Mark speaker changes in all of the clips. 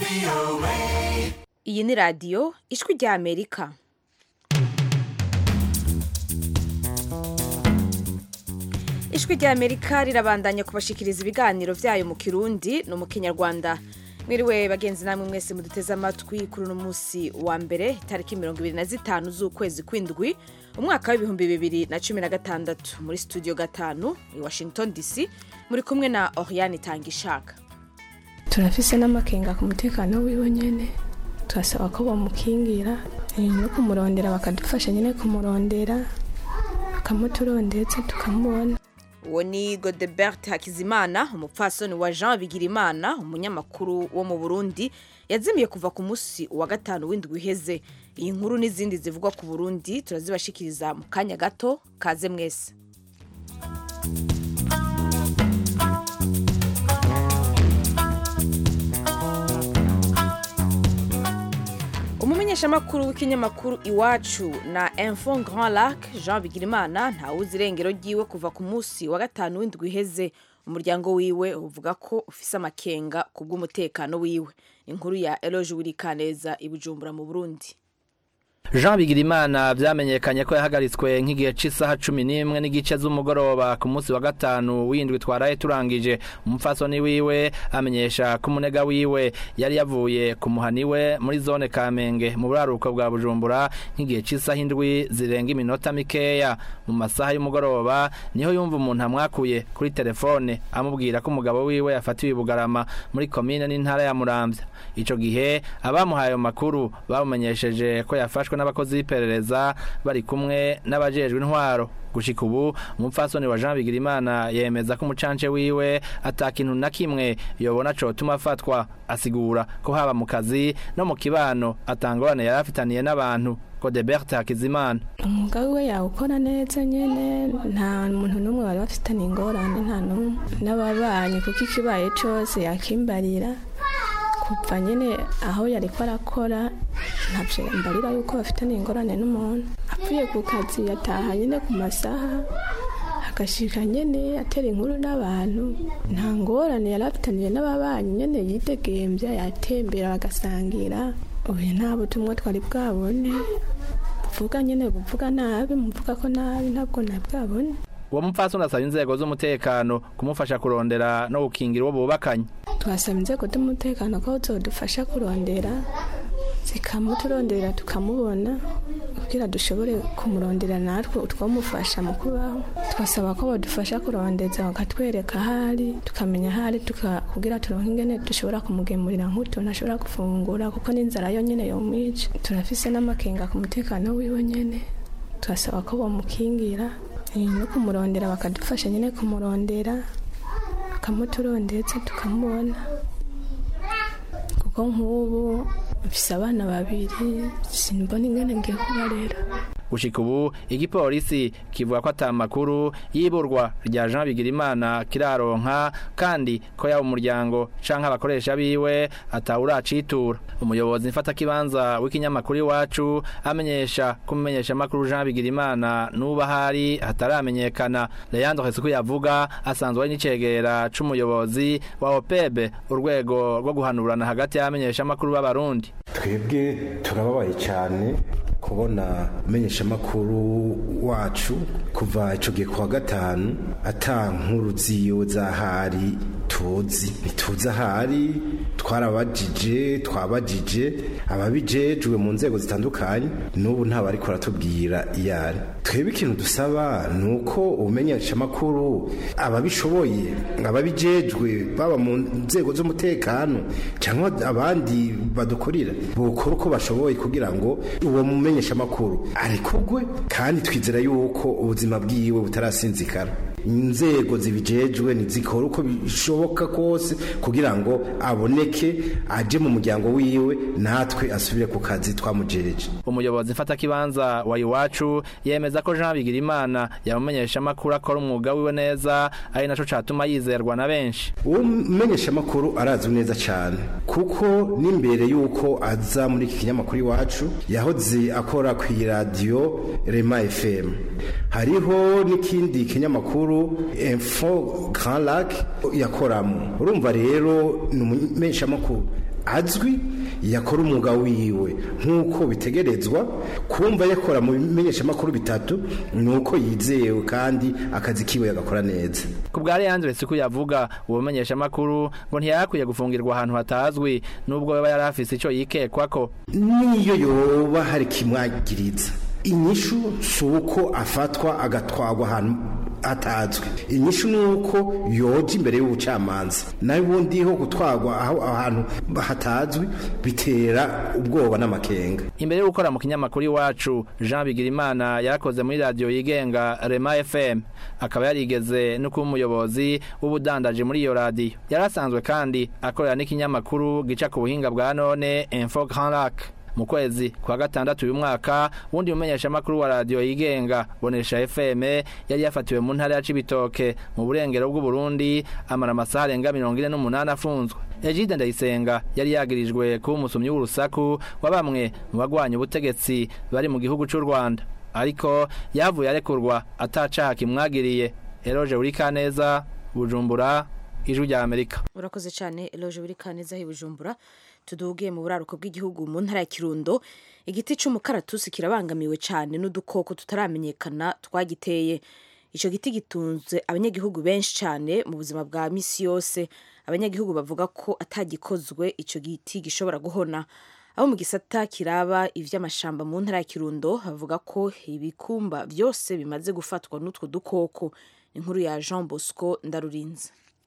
Speaker 1: iyi ni radiyo ijwi rya amerika ijwi rya amerika rirabandanya kubashikiriza ibiganiro byayo mu kirundi no mu kinyarwanda mwiriwe bagenzi namwe mwese muduteze amatwi kuri uno munsi wa mbere itariki mirongo ibiri na zitanu z'ukwezi kw'indwi umwaka w'ibihumbi bibiri na cumi na gatandatu muri studio gatanu i washington dc muri kumwe na oriane itangishaka
Speaker 2: turafise n'amakenga ku mutekano wiwe nyene turasaba ko bamukingira eh, no kumurondera bakadufasha nyene kumurondera bakamuturondetse tukamubona
Speaker 1: uwo ni godebert hakizimana umupfasoni wa jean bigirimana umunyamakuru wo mu burundi yazimiye kuva ku munsi wa gatanu w'indwi iheze iyi nkuru n'izindi zivugwa ku burundi turazibashikiriza mu kanya gato kaze mwese umumenyeshamakuru w'ikinyamakuru iwacu na info grand lac jean bigirimana ntawuzi irengero ryiwe kuva ku munsi wa gatanu w'indwi iheze umuryango wiwe uvuga ko ufise amakenga ku bw'umutekano wiwe inkuru ya eloge wirikaneza i bujumbura mu burundi
Speaker 3: jean bigirimana vyamenyekanye ko yahagaritswe nk'igihe c'isaha cumi n'imwe n'igice z'umugoroba ku munsi wa gatanu w'indwi twaraye turangije umupfasoni wiwe amenyesha ko umunega wiwe yari yavuye ku muhani we muri zone kamenge mu buraruko bwa bujumbura nk'igihe c'isaha indwi zirenga iminota mikeya mu masaha y'umugoroba niho yumva umuntu amwakuye kuri telefone amubwira ko umugabo wiwe yafatiwe i bugarama muri komine n'intara ya muramvya ico gihe abamuhaye ayo makuru bamumenyesheje ko yafashwe n'abakozi b'iperereza bari kumwe n'abajejwe intwaro gushika ubu umupfasoni wa Jean Bigirimana yemeza ko umucance wiwe atakintu na kimwe yobona cotuma afatwa asigura ko haba mu kazi no mu kibano atangorane yari afitaniye n'abantu Godebert Hakizimana
Speaker 2: umwuga wiwe yawukora neza nyene nta muntu n'umwe bari bafitaniye ingorane nta n'umwe n'ababanyi kuko ikibaye cose yakimbarira kuva nyene aho yariko arakora ntavyo mbarira yuko bafitaniye ingorane n'umuntu apfuye ku kazi yataha nyene ku masaha agashika nyene atera inkuru n'abantu nta ngorane yari afitaniye n'ababanyi nyene yidegemvya yatembera bagasangira ubu nta butumwa twari bwabone buvuga nyene buvuga nabi muvuga ko nabi ntabwo nabwabone
Speaker 3: uwo mupfasoni asaba inzego z'umutekano kumufasha kurondera no gukingira uwo bubakanye
Speaker 2: twasaba inzego z'umutekano ko zodufasha kurondera zikamuturondera tukamubona kugira dushobore kumurondera natwe utwamufasha mu kubaho twasaba ko badufasha kurondeza bakatwereka ahari tukamenya ahari tuka- kugira turonke ingene dushobora kumugemurira nk'utuntu ashobora gufungura kuko n'inzara yo nyene yomwica turafise n'amakenga ku mutekano wiwe nyene turasaba ko bamukingira eh, no kumurondera bakadufasha nyene kumurondera bakamuturondetse tukamubona kuko nk'ubu mfise abana babiri simbona ingene ngiye kubarera
Speaker 3: gushika ubu igipolisi kivuga ko ata makuru y'iburwa rya Jean Bigirimana kiraronka kandi ko yaba umuryango canke abakoresha biwe atawuracitura umuyobozi mfata kibanza w'ikinyamakuru iwacu amenyesha ko umumenyesha makuru Jean Bigirimana nuba hari hataramenyekana Leandro Hesuku yavuga asanzwe ari n'icegera c'umuyobozi wa OPEB urwego rwo guhanurana hagati y'abamenyesha makuru b'abarundi
Speaker 4: twebwe turababaye cyane kubona umenyeshamakuru wacu kuva icyo gihe kuwa gatanu ata nkuru ziyo zahari tuzi ntituzi ahari twarabajije twabajije ababijejwe mu nzego zitandukanye n'ubu nta bari kuratubwira iyo ari twebwe ikintu dusaba ni uko ubumenyeshamakuru ababishoboye ababijejwe baba mu nzego z'umutekano cyangwa abandi badukorera bukora uko bashoboye kugira ngo uwo mumenyeshamakuru arekugwe kandi twizera yuko ubuzima bwiwe butarasinzikara inzego zibijejwe nizikora uko bishoboka kose kugira ngo aboneke aje mu muryango wiwe natwe asubire ku kazi twamujereje
Speaker 3: umuyobozi mfata kibanza wa iwacu yemeza ko Jean Bigirimana yamumenyesha amakuru akora umwuga wiwe neza ari naco catuma yizerwa na benshi
Speaker 4: uwo mumenyeshamakuru arazwi neza cyane kuko n'imbere y'uko aza muri iki kinyamakuru iwacu yahoze akora ku iradiyo rema fm hariho n'ikindi kinyamakuru info grand lac yakoramo urumva rero ni umumenyeshamakuru azwi yakora umwuga wiwe nk'uko bitegerezwa kumva yakora mu bimenyeshamakuru bitatu ni uko yizewe kandi akazi kiwe yagakora neza
Speaker 3: ku bwa Leandre siku yavuga ubumenyesha makuru ngo ntiyakwiye gufungirwa ahantu hatazwi nubwo yaba yari afise ico yikekwako
Speaker 4: niyo yoba hari kimwagiriza inyishu si uko afatwa agatwagwa ahantu hatazwi inyishu ni uko yoja imbere y'ubucamanza nawe ubundi ho gutwagwa aho ahantu hatazwi bitera ubwoba n'amakenga
Speaker 3: imbere yo gukora mu kinyamakuru iwacu Jean Bigirimana yarakoze muri radio yigenga Rema FM akaba yarigeze no kuba umuyobozi w'ubudandaje muri iyo radio yarasanzwe kandi akorera n'ikinyamakuru gica ku buhinga bwa none Info Grand Lac mu kwezi kwa gatandatu uyu mwaka wundi mumenyesha makuru wa radio yigenga bonesha FM yari yafatiwe mu ntara ya Cibitoke mu burengero bw'u Burundi amara amasaha arenga 48 afunzwe Egide Ndayisenga yari yagirijwe kuba umusumyi w'urusaku wa bamwe mu bagwanya ubutegetsi bari mu gihugu cy'u Rwanda ariko yavuye arekurwa atacaha kimwagiriye Eroje Urikaneza Bujumbura ijwi rya Amerika
Speaker 1: urakoze cyane Eloge Urikaneza hi Bujumbura tudugiye mu buraruko bw'igihugu mu ntara ya Kirundo igiti c'umukaratusi kirabangamiwe cyane n'udukoko tutaramenyekana twagiteye ico giti gitunze abanyagihugu benshi cyane mu buzima bwa misi yose abanyagihugu bavuga ko atagikozwe ico giti gishobora guhona abo mu gisata kiraba ivy'amashamba mu ntara ya Kirundo bavuga ko ibikumba byose bimaze gufatwa n'utwo dukoko inkuru ya Jean Bosco Ndarurinze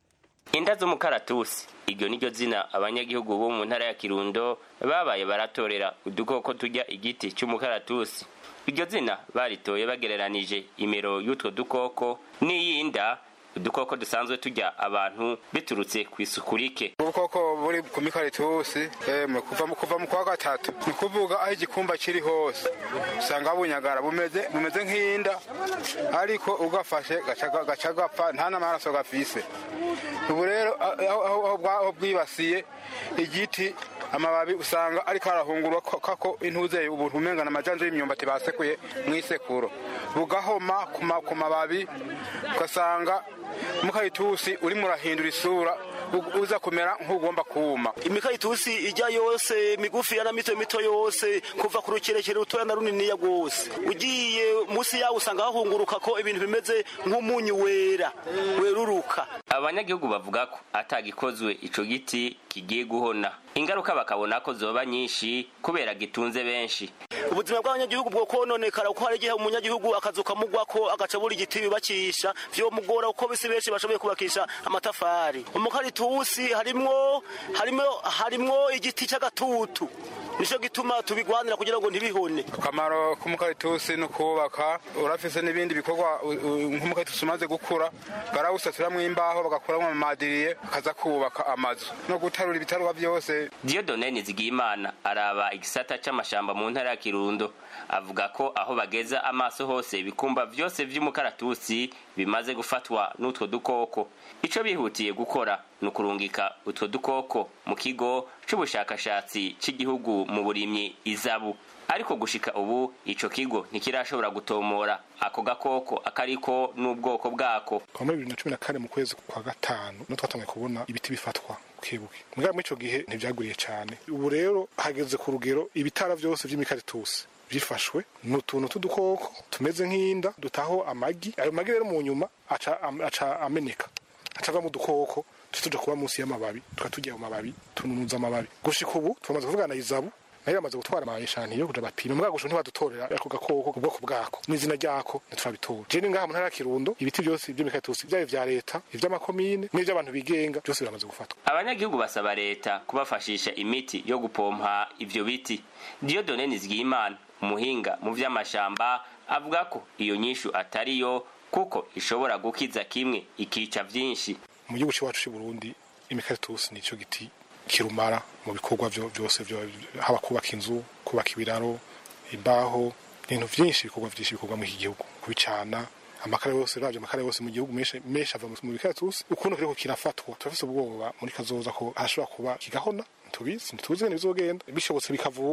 Speaker 5: inda z'umukaratusi iryo niryo zina abanyagihugu bo mu ntara ya kirundo babaye baratorera udukoko turya igiti cy'umukaratusi iryo zina baritoye bagereranije imero y'utwo dukoko n'iyinda udukoko dusanzwe turya abantu biturutse ku isuku rike
Speaker 6: ubukoko buri ku mikaritusi emwe kuva mu kuva mu kwa gatatu ni ukuvuga aho igikumba kiri hose usanga bunyagara bumeze bumeze nk'inda ariko ugafashe gaca gaca gapfa nta n'amaraso gafise ubu rero aho aho- aho bwa- aho bwibasiye igiti amababi usanga ariko arahungurwa ko- kako intuze ubuntu umengana amajanja y'imyumbati basekuye mu isekuro bugahoma ku ma- ku mababi ugasanga mukaritusi urimo urahindura isura u- uza kumera nk'ugomba kuma
Speaker 7: imikaritusi ijya yose migufi na mito mito yose kuva ku rukerekere rutoya na runiniya rwose ugiye munsi yawo usanga hahunguruka ko ibintu bimeze nk'umunyu wera weruruka
Speaker 5: abanyagihugu bavuga ko atagikozwe ico giti kigiye guhona ingaruka bakabona ko zoba nyinshi kubera gitunze benshi
Speaker 7: ubuzima bw'abanyagihugu bwo kononekara kuko hari igihe umunyagihugu akazuka mugwako agaca buri igiti yubakisha vyomugora kuko bisi benshi bashoboye kubakisha amatafari umukaritusi harimwo harimwo harimwo igiti c'agatutu nico gituma tubigwanira kugira ngo ntibihone
Speaker 6: akamaro k'umukaritusi ni ukubaka urafise n'ibindi bikorwa u- u- nk'umukaritusi umaze gukura barawusaturamwo imbaho bagakuramo amamadiriye bakaza kubaka amazu no gutarura ibitarwa byose
Speaker 5: Dieudonne Nizigiyimana araba igisata c'amashamba mu ntara ya Kirundo avuga ko aho bageza amaso hose ibikumba vyose vy'umukaratusi bimaze gufatwa n'utwo dukoko ico bihutiye gukora ni ukurungika utwo dukoko mu kigo c'ubushakashatsi c'igihugu mu burimyi izabu ariko gushika ubu ico kigo ntikirashobora gutomora ako gakoko akariko n'ubwoko bwako
Speaker 8: kuva muri bibiri na cumi na kane mu kwezi kwa gatanu niho twatangiye kubona ibiti bifatwa bukebuke mugabo muri ico gihe ntivyagwiriye cane ubu rero hageze ku rugero ibitara vyose vy'imikaritusi byifashwe ni utuntu t'udukoko tumeze nk'inda dutaho amagi ayo magi rero mu nyuma aca, am- aca ameneka aca ava mu dukoko tuca tuja kuba munsi y'amababi tukaba turya ayo mababi tununuza amababi gushika ubu twamaze kuvugana na izabu nayo yamaze gutwara amayeshantiyo kuja bapima mbwa gusho ntibadutorera ako gakoko ubwoko bwako n'izina ryako ntiturabitora je ni ngaha mu ntara ya kirundo ibiti byose vy'imikaritusi vyaba ivya leta ivy'amakomine n'ivy'abantu bigenga byose biramaze gufatwa
Speaker 5: abanyagihugu basaba leta kubafashisha imiti yo gupompa ivyo biti Dieudonne Nizigiyimana umuhinga mu vy'amashamba avuga ko iyo nyishu atariyo kuko ishobora gukiza kimwe ikica vyinshi
Speaker 8: mu gihugu c'iwacu c'i burundi imikaritusi nico giti kirumara mu bikorwa vyo- vyose vyo- haba kubaka inzu kubaka ibiraro imbaho ibintu vyinshi ibikorwa vyinshi bikorwa muri iki gihugu kubicana amakara yose ravyo amakara yose mu gihugu menshi menshi ava mu mikaritusi ukuntu kiriko kirafatwa turafise ubwoba muri kazoza ko hashobora kuba kigahona tubizi ntituzi ngene bizogenda bishobotse bikavugwa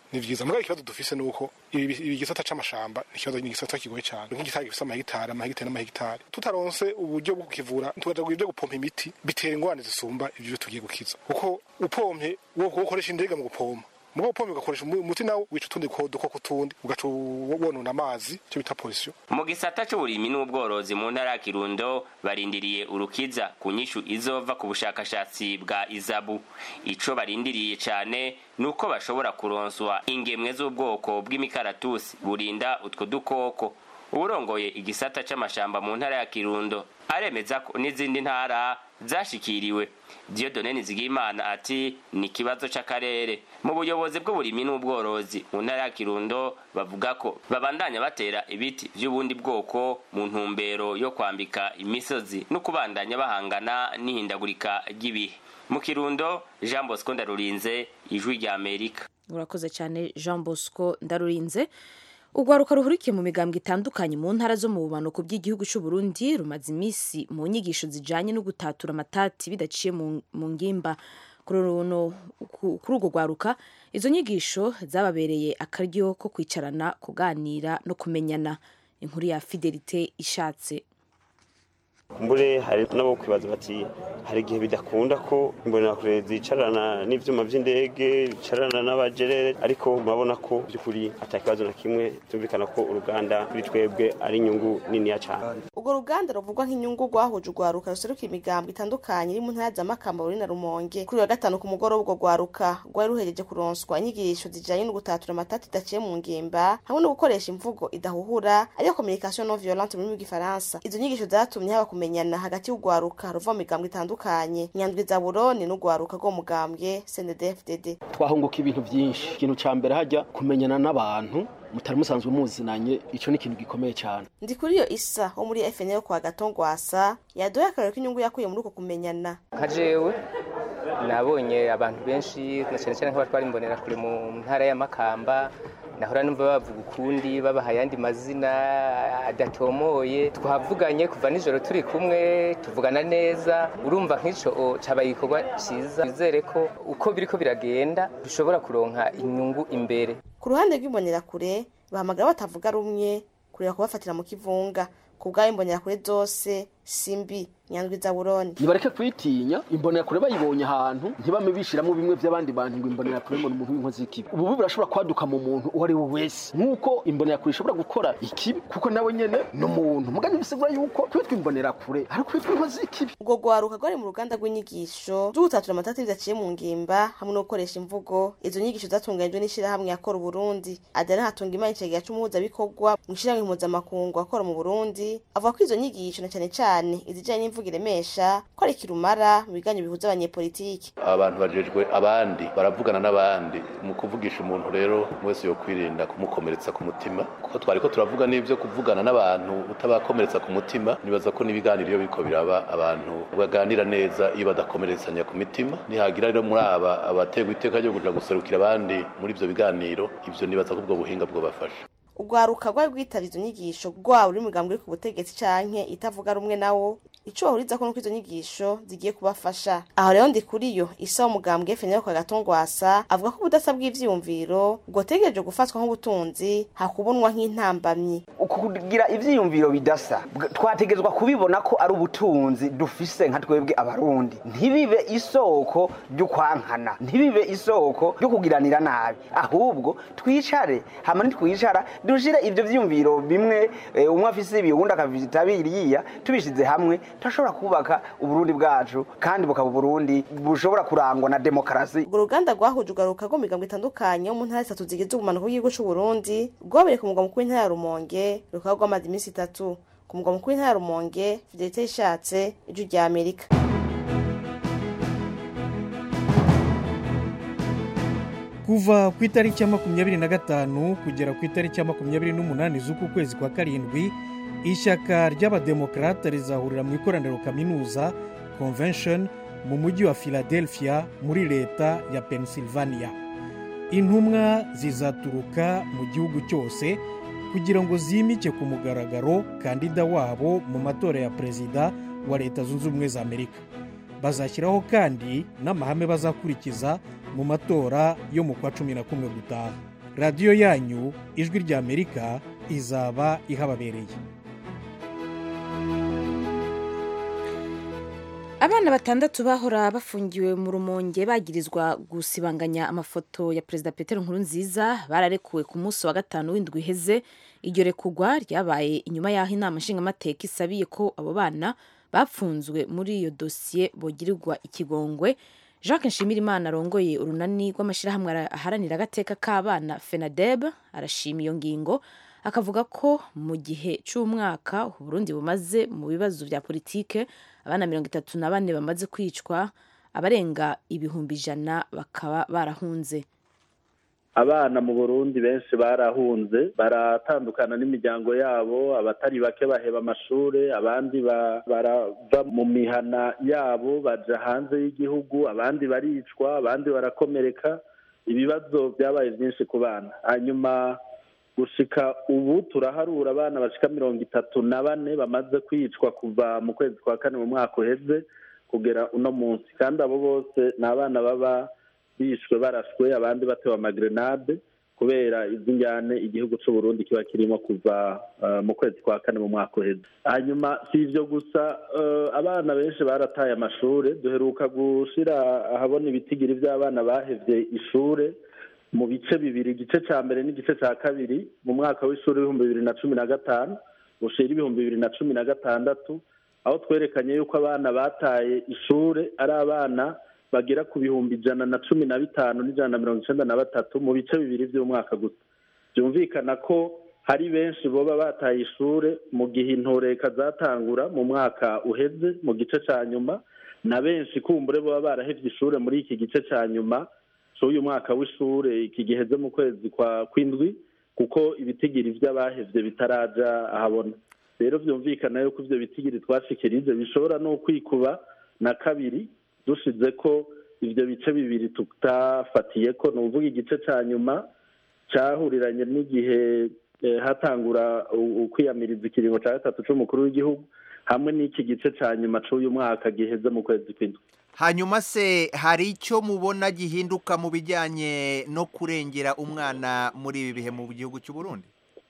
Speaker 8: ni vyiza mugabo ikibazo dufise nuko ibi ibi gisata c'amashamba ni ikibazo ni igisata kigoye cane nk'igitari gifise amahegitari amahegitari n'amahegitari tutaronse uburyo bwo kukivura tukaja ibyo gupompa imiti bitera ingorane zisumba ivyo tugiye gukiza kuko upompye wo ukoresha indege mu gupompa mugo upomye ugakoresha umuti nawo wica utundi dukoko tundi ugaca wonona amazi icyo bita polisiyo
Speaker 5: mu gisata c'uburimyi n'ubworozi mu ntara ya kirundo barindiriye urukiza ku nyishu izova ku bushakashatsi bwa izabu ico barindiriye cane nuko bashobora kuronswa ingemwe z'ubwoko bw'imikaratusi burinda utwo dukoko uwurongoye igisata c'amashamba mu ntara ya kirundo aremeza ko n'izindi ntara zashikiriwe Dieudonne Nizigimana ati ni ikibazo c'akarere mu buyobozi bw'uburimyi n'ubworozi mu ntara ya Kirundo bavuga ko babandanya batera ibiti vy'ubundi bwoko mu ntumbero yo kwambika imisozi no kubandanya bahangana n'ihindagurika ry'ibihe mu Kirundo Jean Bosco Ndarurinze ijwi rya Amerika
Speaker 1: urakoze cyane Jean Bosco Ndarurinze urwaruka ruhurikiye mu migambwe itandukanye mu ntara zo mu bumanuko bw'igihugu cy'u Burundi rumaze iminsi mu nyigisho zijanye no gutatura amatati bidaciye mu mu ngimba kuri runo- ku- kuri urwo rwaruka izo nyigisho zababereye akaryo ko kwicarana kuganira no kumenyana inkuru ya fidelite ishatse
Speaker 9: kumbure hari nabo kwibaza bati hari igihe bidakunda ko imbonerakure zicarana n'ivyuma vy'indege bicarana n'abajerere ariko murabona ko by'ukuri ata kibazo na kimwe tumvikana ko uruganda kuri twebwe ari inyungu niniya cane
Speaker 10: urwo ruganda ruvugwa nk'inyungu rwahuje urwaruka ruseruka imigambwe itandukanye iri mu ntara za makamba ruri na rumonge kuri uyu wa gatanu ku mugoroba urwo rwaruka rwari ruhejeje kuronswa inyigisho zijanye no gutatura amatati idaciye mu ngimba hamwe no gukoresha imvugo idahuhura ariyo communication non violente mu rurimi rw'igifaransa izo nyigisho zatumye haba kumenyana hagati y'urwaruka ruva mu migambwe itandukanye nyandwi za buroni n'urwaruka rwo mu mugambwe cndfdd
Speaker 11: twahunguka ibintu byinshi ikintu ca mbere hajya kumenyana n'abantu mutari musanzwe muzinanye ico ni ikintu gikomeye cyane
Speaker 10: ndi kuri iyo isa wo muri fn yo kwa gatongwasa yaduhaye akarero k'inyungu yakuye muri uko kumenyana
Speaker 12: nka jewe nabonye abantu benshi na cyane cyane nk'abatwara imbonera kure mu ntara ya makamba nahora numva bavuga ukundi babaha ayandi mazina adatomoye twavuganye kuva nijoro turi kumwe tuvugana neza urumva nk'ico cabaye igikorwa ciza bizere ko uko biriko biragenda dushobora kuronka inyungu imbere
Speaker 10: ku ruhande rw'imbonerakure bahamagara batavuga rumwe kureba kubafatira mu kivunga ku bw'aho imbonerakure zose simbi nyandwi za buroni
Speaker 11: nibareke kwitinya imbonerakure bayibonye ahantu ntibame bishiramo bimwe by'abandi bantu ngo imbonerakure ngo ni umuntu w'inkozi y'ikibi ubu burashobora kwaduka mu muntu uwo ari we wese nk'uko imbonerakure ishobora gukora ikibi kuko nawe nyene ni umuntu mugani bisigura yuko kwitwa imbonerakure ari kwitwa inkozi y'ikibi
Speaker 10: urwo rwaruka rwari mu ruganda rw'inyigisho zo gutatura amatati bidaciye mu ngimba hamwe no gukoresha imvugo izo nyigisho zatunganijwe n'ishirahamwe yakora uburundi adana hatunga imana icegera c'umuhuzabikorwa mu ishirahamwe mpuzamakungu akora mu burundi avuga ko izo nyigisho na cane cane izijanye n'imvugo iremesha ko ari kirumara mu biganiro bihuza abanyepolitiki
Speaker 13: abantu bajejwe abandi baravugana n'abandi mu kuvugisha umuntu rero wese yo kwirinda kumukomeretsa ku mutima kuko twari ko turavuga n'ibyo kuvugana n'abantu utabakomeretsa ku mutima nibaza ko n'ibiganiro iyo biriko biraba abantu baganira neza iyo badakomeretsanya ku mitima nihagira rero muri aba abategwa iteka ryo kuja guserukira abandi muri ivyo biganiro ivyo nibaza ko ubwo buhinga bwobafasha
Speaker 10: urwaruka rwari rwitavye izo nyigisho rwaba uri mugambwe uri ku butegetsi canke itavuga rumwe nawo ico bahurizako nuko izo nyigisho zigiye kubafasha aho rero ndi kuri yo isa w'umugambwe fenero kwa gatongwasa avuga ko ubudasa bw'ivyiyumviro bwotegereje gufatwa nk'ubutunzi hakubonwa nk'intambamyi
Speaker 14: kugira ivyiyumviro bidasa bw- twategezwa kubibona ko ari ubutunzi dufise nka twebwe abarundi ntibibe isoko ry'ukwankana ntibibe isoko ryo kugiranira nabi ahubwo twicare hama nitwicara dushire ivyo vyiyumviro bimwe eh, umwe afise ibi uwundi akafita biriya tubishize hamwe turashobora kubaka uburundi bwacu kandi bukaba uburundi bushobora kurangwa na demokarasi
Speaker 10: urwo ruganda rwahuje urwaruka rwo mu migambwe itandukanye yo mu ntara zitatu zigize ubumanuko bw'igihugu c'uburundi rwabereye ku mugwa mukuru w'intara ya rumonge rukaba rwamaze iminsi itatu ku mugwa mukuru w'intara ya rumonge fidelite ishatse ijwi rya amerika
Speaker 15: kuva ku itariki ya makumyabiri na gatanu kugera ku itariki ya makumyabiri n'umunani z'uku kwezi kwa karindwi ishyaka ry'abademokarate rizahurira mu ikoraniro kaminuza convention mu mujyi wa philadelphia muri leta ya pennsylvania intumwa zizaturuka mu gihugu cyose kugira ngo zimike ku mugaragaro kandida wabo mu matora ya perezida wa leta zunze ubumwe za amerika bazashyiraho kandi n'amahame bazakurikiza mu matora yo mu kwa cumi na kumwe gutaha radiyo yanyu ijwi ry'amerika izaba ihababereye
Speaker 1: abana batandatu bahora bafungiwe mu rumonge bagirizwa gusibanganya amafoto ya perezida petero nkurunziza bararekuwe ku munsi wa gatanu w'indwi iheze iryo rekugwa ryabaye inyuma y'aho inama nshingamateka isabiye ko abo bana bapfunzwe muri iyo dosiye bogirirwa ikigongwe jacques nshimirimana arongoye urunani rw'amashyirahamwe aharanira agateka k'abana fenadeb arashima iyo ngingo akavuga ko mu gihe cy'umwaka uburundi bumaze mu bibazo bya politike abana mirongo itatu na bane bamaze kwicwa abarenga ibihumbi ijana bakaba barahunze
Speaker 16: abana mu burundi benshi barahunze baratandukana n'imiryango yabo abatari bake baheba amashuri abandi barava mu mihana yabo baja hanze y'igihugu abandi baricwa abandi barakomereka ibibazo byabaye byinshi ku bana hanyuma gushika ubu turaharura abana bashika mirongo itatu na bane bamaze kwicwa kuva mu kwezi kwa kane mu mwaka uheze kugera uno munsi kandi abo bose ni abana baba bishwe barashwe abandi batewe amagrenade kubera izi njyane igihugu cy'u Burundi kiba kirimo kuva mu kwezi kwa kane mu mwaka uheze hanyuma si ibyo gusa abana benshi barataye amashuri duheruka gushyira ahabona ibitigiri by'abana bahevye ishure mu bice bibiri igice cya mbere n'igice cya kabiri mu mwaka w'ishuri w'ibihumbi bibiri na cumi na gatanu ushira ibihumbi bibiri na cumi na gatandatu aho twerekanye yuko abana bataye ishure ari abana bagera ku bihumbi ijana na cumi na bitanu n'ijana na mirongo icyenda na batatu mu bice bibiri by'umwaka gusa byumvikana ko hari benshi boba bataye ishure mu gihe intoreka zatangura mu mwaka uheze mu gice cya nyuma na benshi kumbure boba barahevye ishure muri iki gice cya nyuma cy'uyu mwaka w'ishure iki giheze mu kwezi kwa kwindwi kuko ibitigiri by'abahevye bitaraja ahabona rero byumvikana yuko ivyo bitigiri twashikirije bishobora no kwikuba na kabiri dushize ko ivyo bice bibiri tutafatiye ko ni uvuga igice ca nyuma cahuriranye n'igihe hatangura ukwiyamiriza ikiringo ca gatatu c'umukuru w'igihugu hamwe n'iki gice ca nyuma c'uyu mwaka giheze mu kwezi kw'indwi
Speaker 17: hanyuma se hari icyo mubona gihinduka mu bijyanye no kurengera umwana muri ibi bihe mu gihugu cy'u Burundi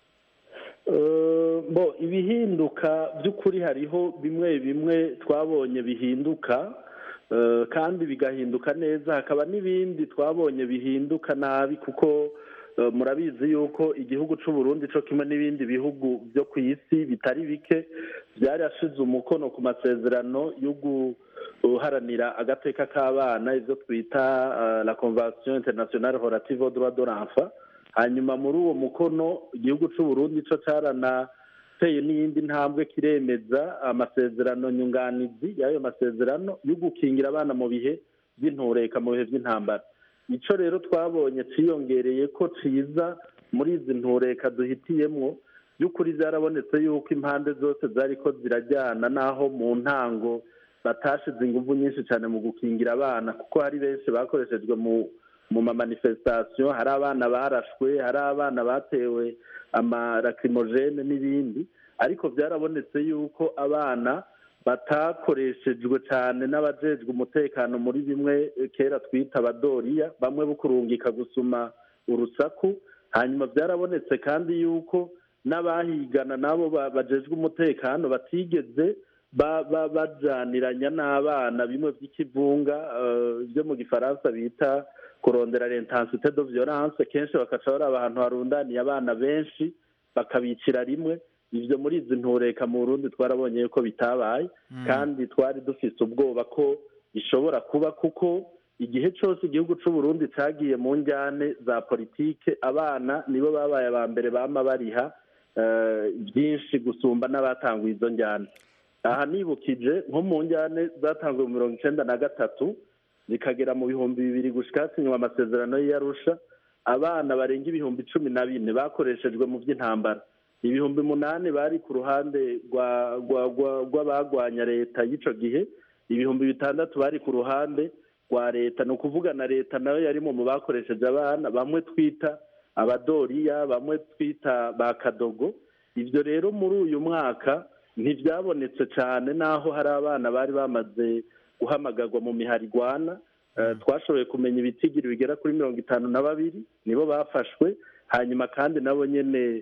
Speaker 16: bo ibihinduka by'ukuri hariho bimwe bimwe twabonye bihinduka kandi bigahinduka neza hakaba n'ibindi twabonye bihinduka nabi kuko murabizi yuko igihugu cy'u Burundi cyo kimwe n'ibindi bihugu byo ku isi bitari bike byarashize umukono ku masezerano yo guharanira agateka k'abana ibyo twita la convention internationale relative au droit de l'enfant hanyuma muri uwo mukono igihugu cy'u Burundi cyo cyaranateye n'iyindi ntambwe kiremeza amasezerano nyunganizi y'ayo masezerano yo gukingira abana mu bihe by'intureka mu bihe by'intambara icyo rero twabonye cyiyongereye ko cyiza muri izi ntureka duhitiyemo by'ukuri byarabonetse yuko impande zose zari ko zirajyana n'aho mu ntango batashize ingufu nyinshi cyane mu gukingira abana kuko hari benshi bakoreshejwe mu mu mamanifestation hari abana barashwe hari abana batewe amarakirimogene n'ibindi ariko byarabonetse yuko abana batakoreshejwe cyane n'abajejwe umutekano muri bimwe kera twita abadoriya bamwe bukurungika gusuma urusaku hanyuma byarabonetse kandi yuko n'abahigana nabo bajejwe umutekano batigeze bajaniranya n'abana bimwe by'ikivunga byo mu gifaransa bita kurondera l'intensité de violence kenshi bakaca bari ahantu harundaniye abana benshi bakabicira rimwe ibyo muri izi ntureka mu Burundi twarabonye ko bitabaye kandi twari dufite ubwoba ko bishobora kuba kuko igihe cyose igihugu cy'u Burundi cyagiye mu njyane za politike abana nibo babaye aba mbere bama bariha byinshi gusumba n'abatanguye izo njyane aha nibukije nko mu njyane zatanzwe mu mirongo icyenda na gatatu zikagera mu bihumbi bibiri gushyika hasinywa amasezerano y'iyarusha abana barenga ibihumbi cumi na bine bakoreshejwe mu by'intambara ibihumbi umunani bari ku ruhande rw'abagwanya leta y'icyo gihe ibihumbi bitandatu bari ku ruhande rwa leta ni ukuvuga na leta nayo yarimo mu bakoresheje abana bamwe twita abadoriya bamwe twita ba kadogo ibyo rero muri uyu mwaka ntibyabonetse cyane n'aho hari abana bari bamaze guhamagarwa mu miharigwana twashoboye kumenya ibitigiri bigera kuri mirongo itanu na babiri nibo bafashwe hanyuma kandi nabo nyene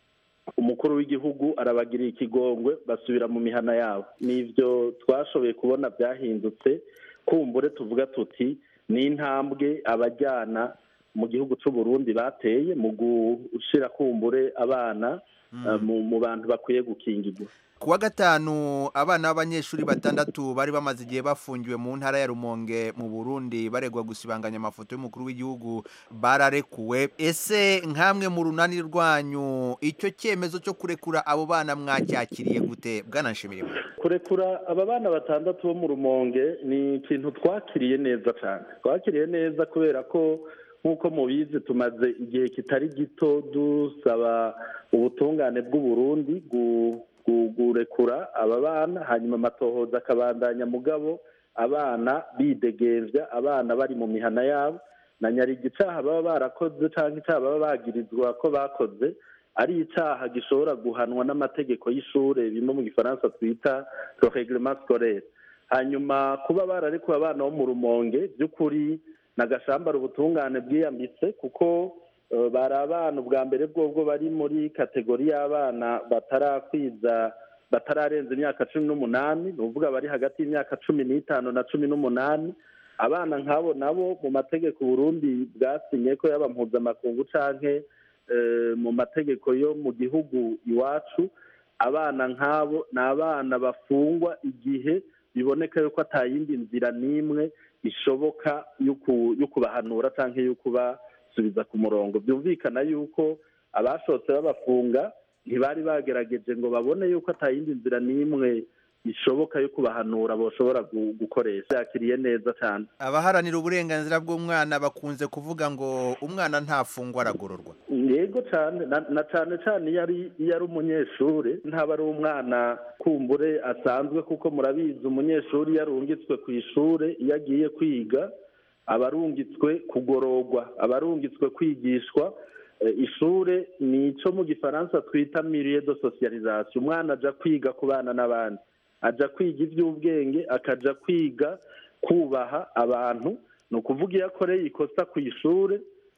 Speaker 16: umukuru w'igihugu arabagiriye ikigongwe basubira mu mihana yabo nivyo twashoboye kubona byahindutse kumbure tuvuga tuti ni intambwe abajyana mu gihugu cy'u Burundi bateye mu gushira kumbure abana eh, mu mu bantu bakwiye gukingirwa
Speaker 17: ku wa gatanu abana b'abanyeshuri batandatu bari bamaze igihe bafungiwe mu ntara ya rumonge mu burundi baregwa gusibanganya amafoto y'umukuru w'igihugu bararekuwe ese nk'amwe mu runani rwanyu icyo cyemezo cyo kurekura abo bana mwacyakiriye gute bwanashimira
Speaker 16: kurekura aba bana batandatu bo mu rumonge ni ikintu twakiriye neza cyane twakiriye neza kubera ko nk'uko mubizi tumaze igihe kitari gito dusaba ubutungane bw'uburundi gu- gu- gurekura aba bana hanyuma amatohoza akabandanya mugabo abana bidegembya abana bari mu mihana yabo na nyarigi icaha baba barakoze cyangwa icaha baba bagirizwa ko bakoze ari icaha gishobora guhanwa n'amategeko y'ishure bimwe mu gifaransa twita le reglement scolaire hanyuma kuba bararekuwe abana bo mu rumonge by'ukuri nagashambara ubutungane bwiyambitse kuko eh, bari abana ubwa mbere bwobwo bari muri kategori y'abana batarakwiza batararenza imyaka cumi n'umunani ni ukuvuga bari hagati y'imyaka cumi n'itanu na cumi n'umunani abana nk'abo nabo mu mategeko Burundi bwasinye ko yaba mpuzamakungu canke eh, mu mategeko yo mu gihugu iwacu abana nk'abo ni abana bafungwa igihe biboneka yuko atayindi nzira n'imwe ishoboka yo ku- yo kubahanura cyangwa yo kubasubiza ku murongo byumvikana yuko abashotse babafunga ntibari bagerageje ngo babone yuko atayindi nzira n'imwe ishoboka yo kubahanura boshobora gu- gukoresha yakiriye neza cyane
Speaker 17: abaharanira uburenganzira bw'umwana bakunze kuvuga ngo umwana ntafungwa aragororwa
Speaker 16: yego cyane na na cyane cyane iyo ari iyo ari umunyeshuri ntaba ari umwana kumbure asanzwe kuko murabizi umunyeshuri iyo arungitswe ku ishuri iyo agiye kwiga aba arungitswe kugororwa aba arungitswe kwigishwa Eh, ishure ni ico mu gifaransa twita milieu de socialisation umwana aja kwiga kubana n'abandi aja kwiga ivy'ubwenge akaja kwiga kubaha abantu ni ukuvuga iyo akoreye ikosa ku ishure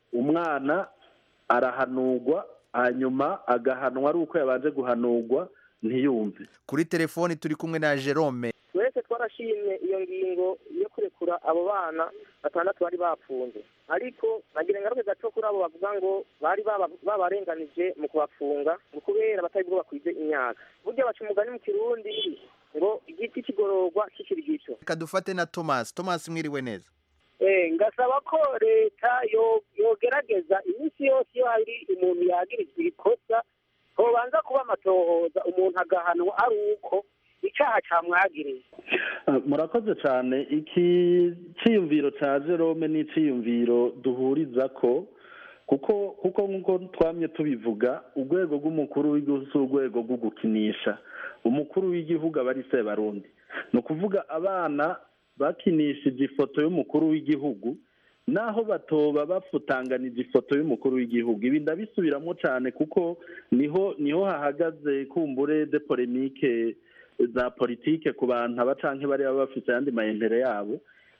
Speaker 16: umwana arahanurwa hanyuma agahanwa ari uko yabanje guhanurwa ntiyumve
Speaker 17: kuri telefoni turi kumwe na jerome
Speaker 18: twese twarashimye iyo ngingo yo kurekura abo bana batandatu bari bafunze ariko nagira ingaruka gato kuri abo bavuga ngo bari baba- babarenganije mu kubafunga ngo kubera batari bwo bakwize imyaka burya baca umugani mu kirundi ngo igiti kigororwa kikiri gito
Speaker 17: reka dufate na thomas thomas mwiriwe neza
Speaker 18: Eh, ngasaba ko leta yo- yogerageza iminsi yose iyo hari umuntu yagirizwa ikosa hobanza kuba amatohoza umuntu agahanwa ari uko icaha camwagiriye
Speaker 16: Ah, murakoze cyane iki cyiyumviro cya jerome ni icyiyumviro duhuriza ko kuko kuko nk'uko twamye tubivuga urwego rw'umukuru w'igihugu si urwego rwo gukinisha umukuru w'igihugu aba ari sebarundi ni ukuvuga abana bakinishije ifoto y'umukuru w'igihugu naho batoba bafutanganije ifoto y'umukuru w'igihugu ibi ndabisubiramo cyane kuko niho niho hahagaze kumbure de polemike za politike ku bantu aba canke bari baba bafite ayandi mayembere yabo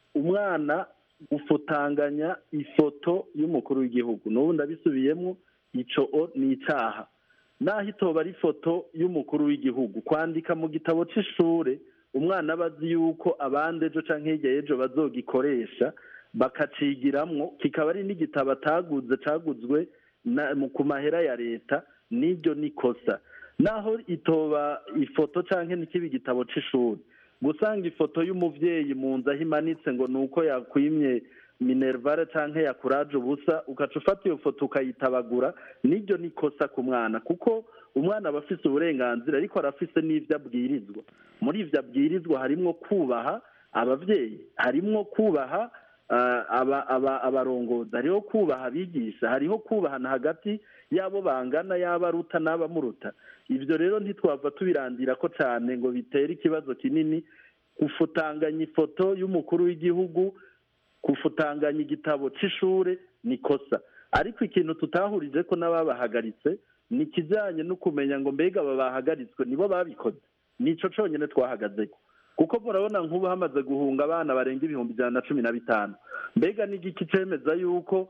Speaker 16: umwana gufutanganya ifoto y'umukuru w'igihugu n'ubu ndabisubiyemo ico o ni icaha naho itoba ari ifoto y'umukuru w'igihugu kwandika mu gitabo c'ishure umwana aba azi yuko abandi ejo canke hirya y'ejo bazogikoresha bakacigiramwo kikaba ari n'igitabo ataguze caguzwe na- mu- ku mahera ya leta n'iryo nikosa naho itoba ifoto canke n'ikiba igitabo c'ishuri gusanga ifoto y'umuvyeyi mu nzu aho imanitse ngo ni uko yakwimye minervare canke yakuraje ubusa ugaca ufata iyo foto ukayitabagura n'iryo ni ikosa ku mwana kuko umwana aba afise uburenganzira ariko arafise n'ivyo abwirizwa muri ivyo abwirizwa harimwo kubaha abavyeyi harimwo kubaha ah, aba- aba- abarongozi hariho kubaha abigisha hariho kubahana hagati y'abo bangana y'abo aruta n'abamuruta ibyo rero ntitwava tubirandira ko cyane ngo bitere ikibazo kinini gufutanganya ifoto y'umukuru w'igihugu gufutanganya igitabo c'ishure ni ikosa ariko ikintu tutahurije ko n'ababahagaritse ni ikijyanye no kumenya ngo mbega aba bahagaritswe nibo babikoze nico conyine twahagazeko kuko murabona nk'ubu hamaze guhunga abana barenga ibihumbi ijana na cumi na bitanu mbega n'igiki cemeza yuko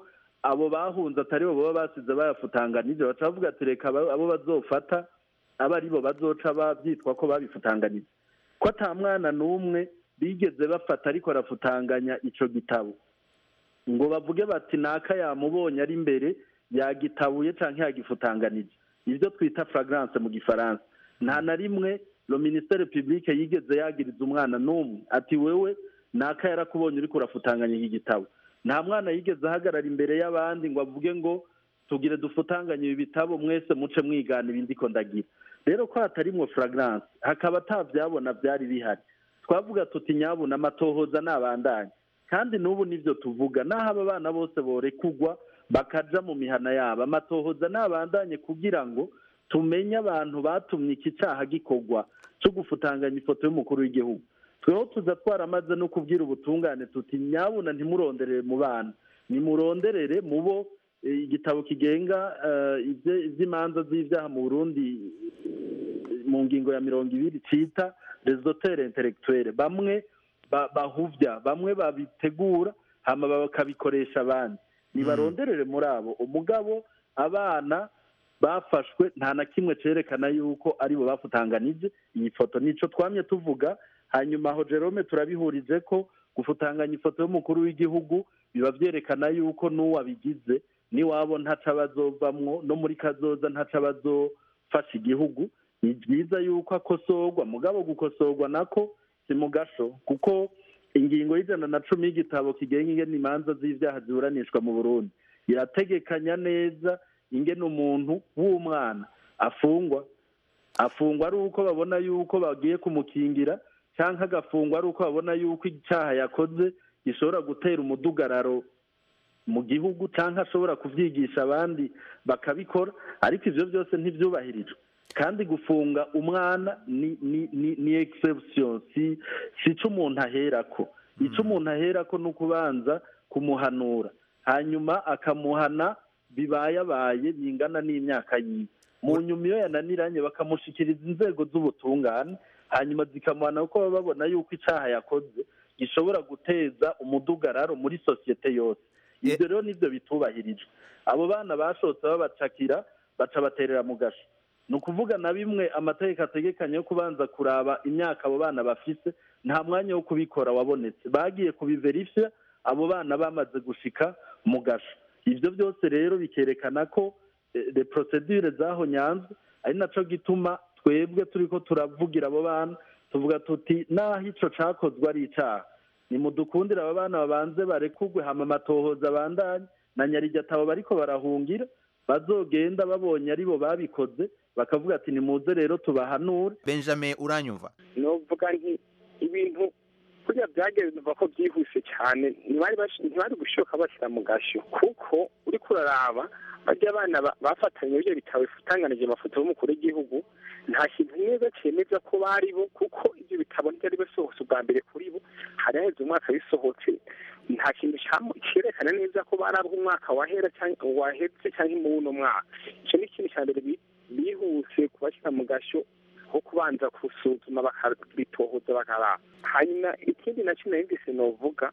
Speaker 16: abo bahunze atari bo baba basize bayafutanganije baca bavuga ati reka abo abo bazofata aba ari bo bazoca babyitwa ko babifutanganije ko ata mwana n'umwe bigeze bafata ariko arafutanganya ico gitabo ngo bavuge bati naka yamubonye ari imbere yagitabuye canke yagifutanganije ibyo twita fragrance mu gifaransa nta na rimwe lo ministere publique yigeze yagiriza umwana n'umwe ati wewe naka yarakubonye uriko urafutanganya iki gitabo nta mwana yigeze ahagarara imbere y'abandi ngo avuge ngo tugire dufutanganye ibi bitabo mwese muce mwigana ibindi ko ndagira rero ko hatarimwo fragrance hakaba atavyabona byari bihari twavuga tuti nyabuna amatohoza nabandanye kandi n'ubu nivyo tuvuga naho aba bana bose borekugwa bakaja mu mihana yabo amatohoza nabandanye kugira ngo tumenye abantu batumye iki caha gikorwa co gufutanganya ifoto y'umukuru w'igihugu tweho tuza twaramaze no kubwira ubutungane tuti nyabuna ntimuronderere mu bana nimuronderere mu bo eh, igitabo kigenga eh, ivye- ivy'imanza z'ivyaha mu burundi eh, mu ngingo ya mirongo ibiri cita resotere intellectuelle bamwe ba- bahuvya bamwe babitegura hama bakabikoresha abandi nibaronderere muri abo umugabo abana bafashwe nta na kimwe cerekana yuko aribo bafutanganije iyi foto nico twamye tuvuga hanyuma aho jerome turabihurije ko gufutanganya ifoto y'umukuru w'igihugu biba vyerekana yuko n'uwabigize niwabo ntaca bazovamwo no muri kazoza ntaca bazofasha igihugu ni byiza yuko akosorwa mugabo gukosorwa nako si mu gasho kuko ingingo y'ijana na cumi y'igitabo kigenga ingene imanza z'ivyaha ziburanishwa mu burundi irategekanya neza ingene umuntu w'umwana afungwa afungwa ari uko babona yuko bagiye kumukingira cyangwa agafungwa ari uko babona yuko icyaha yakoze gishobora gutera umudugararo mu gihugu cyangwa ashobora kubyigisha abandi bakabikora ariko ivyo byose ntivyubahirijwe kandi gufunga umwana ni ni ni, ni exception si si ico umuntu aherako ico umuntu aherako ni ukubanza kumuhanura hanyuma akamuhana bibayabaye bingana n'imyaka yiwe mu nyuma iyo yananiranye bakamushikiriza inzego z'ubutungane hanyuma zikamuhana kuko baba babona yuko icaha yakoze gishobora guteza umudugararo muri sosiyete yose ibyo rero nivyo bitubahirijwe abo bana bashotse babacakira baca baterera mu gasho ni ukuvuga na bimwe amategeko ategekanye yo kubanza kuraba imyaka abo bana bafise nta mwanya wo kubikora wabonetse bagiye kubiverifya abo bana bamaze gushika mu gasho ibyo byose rero bikerekana ko eh, de procedure zaho nyanzwe ari naco gituma twebwe turiko turavugira abo bana tuvuga tuti naho ico cakozwe ari icaha nimudukundire aba bana babanze barekugwe hama amatohoza abandanye na nyarijatabo bariko barahungira bazogenda babonye aribo babikoze bakavuga ati nimuze rero tubahanure
Speaker 17: benjamin uranyumva
Speaker 19: novuga nti ibintu kuriya byagenze ko byihuse cyane ntibari bash- ntibari gushoka bashyira mu gashyo kuko uriko uraraba bajya abana ba- bafatanye ibyo bitabo bifutanganije amafoto y'umukuru w'igihugu nta kintu neza cyemeza ko bari bo kuko ibyo bitabo ntibyari bisohotse ubwa mbere kuri bo hari haheze umwaka bisohotse nta kintu cyamu- cyerekana neza ko bari abo umwaka wahera cyangwa wahetse cyangwa muri uno mwaka icyo ni ikintu cya mbere bi- bihuse kubashyira mu gashyo nko kubanza gusuzuma bakabitohoza bakaraba hanyuma ikindi nacyo nahindise novuga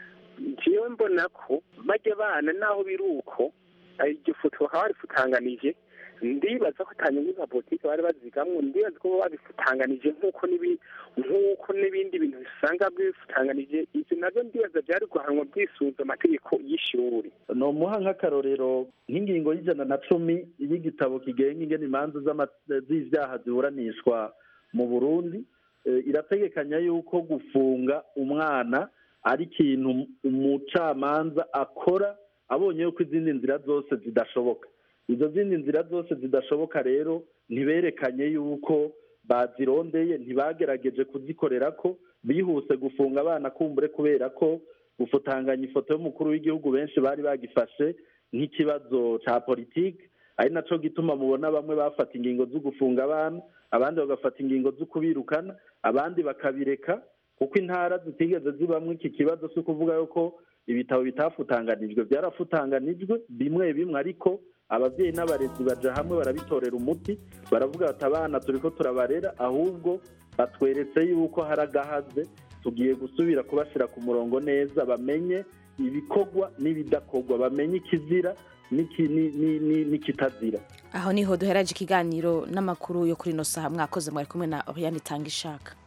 Speaker 19: njyewe mbona ko bajya abana naho biri uko eh, iryo foto bakaba barifutanganije ndibaza ko atanyungu za politiki bari bazigamwo ndibaza ko babifutanganije nk'uko n'ibi- nk'uko n'ibindi bintu usanga bifutanganije ibyo nabyo ndibaza byari guhanwa byisunze amategeko y'ishuri
Speaker 16: nomuha nk'akarorero nk'ingingo y'ijana na cumi y'igitabo kigenga ingene imanza z'ama- z'ivyaha ziburanishwa mu burundi eh, irategekanya yuko gufunga umwana ari ikintu umucamanza akora abonye yuko izindi nzira zose zidashoboka izo zindi nzira zose zidashoboka rero ntiberekanye yuko bazirondeye ntibagerageje kuzikorera ko bihuse gufunga abana kumbure kubera ko gufutanganya ifoto y'umukuru w'igihugu benshi bari bagifashe nk'ikibazo ca politiki ari naco gituma mubona bamwe bafata ingingo zo gufunga abana abandi bagafata ingingo zo kubirukana abandi bakabireka kuko intara zitigeze zibamwo iki kibazo si ukuvuga yuko ibitabo bitafutanganijwe byarafutanganijwe bimwe bimwe ariko ababyeyi n'abarezi baja hamwe barabitorera umuti baravuga bati abana turiko turabarera ahubwo batweretse yuko hari agahaze tugiye gusubira kubashyira ku murongo neza bamenye ibikorwa n'ibidakorwa bamenye ikizira n'iki- ni- ni- ni- n'ikitazira
Speaker 1: aho niho duheraje ikiganiro n'amakuru yo kuri ino saha mwakoze mwari kumwe na Oriane Tangishaka